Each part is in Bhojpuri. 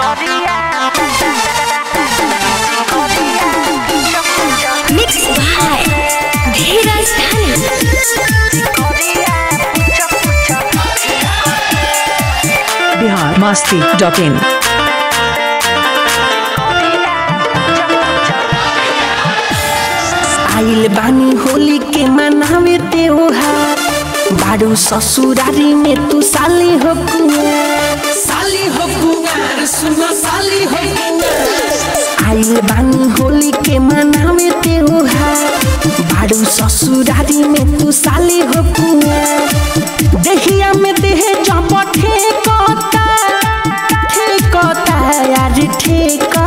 Mixed by Dheeraj Dhani. Bihar Masti dot in आइल बानी होली के मनावे त्योहार बाड़ू ससुरारी में तू साली हो कुंवर साली हो कुंवर सुनो साली हो कुंवर आइल बानी होली के मनावे त्योहार बाड़ू ससुरारी में तू साली हो कुंवर देहिया में देह जब ठेकता ठेकता यार ठेकता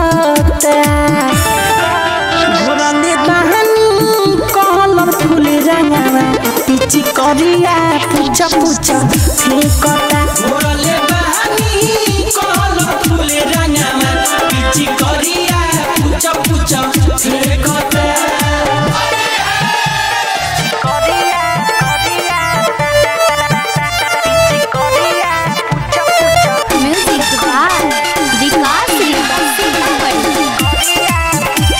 घोरले बहनी कलर फुल रंगावा पिची करिया पूछा पूछा फेंकता घोरले बहानी कलर फूल रंगामा पिची करिया पुच पुच फेकता Music by Vikas Singh.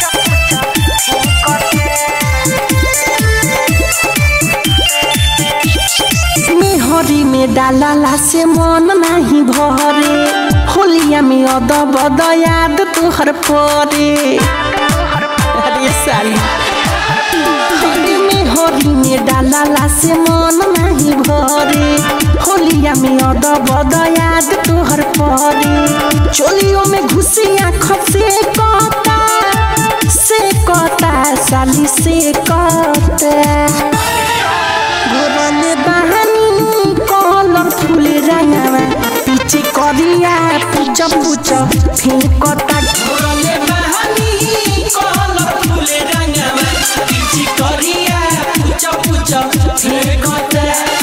मेहरी में डालाला से मन नहीं भरे होलिया में अद बद याद तोहर परे अरे साली अरे मेहरी में डालाला से मन नहीं भरे होलिया में अद बद याद तोहर परे चोलियों में घुसी आँख से कता से कता साली से कता घोरले बहानी कलर फुल रंगावा पिची करिया पूछ पूछ फेंकता घोरले बहानी कलर फूल रंगामा पिची करिया पुच पुच फेकता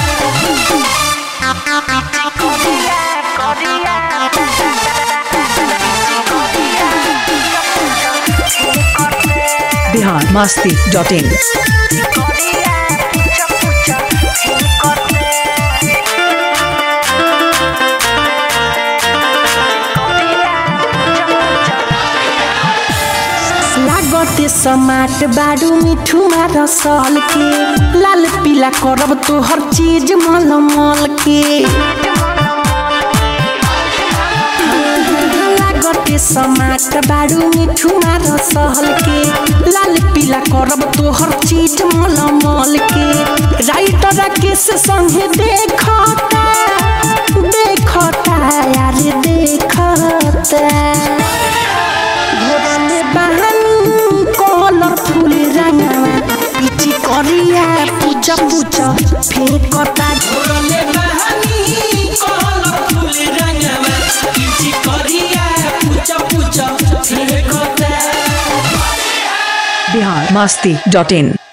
बिहार मस्ती डॉट इन लागते समाट बाडू मिठू मार सल के लाल पीला करब तो हर चीज मल मल के लागते समाट बाडू मिठू मार सहल के लाल पीला करब तो हर चीज मल मल के राइटर केस संगे देखता देखता यार देखता घोरले बहनी कलर फुल रंगावा पिची करिया पूजा पूजा फेंकता घोरले बहानी कलर फूल रंगामा पिची करिया पुच पुच फेकता बिहार मस्ती डॉट इन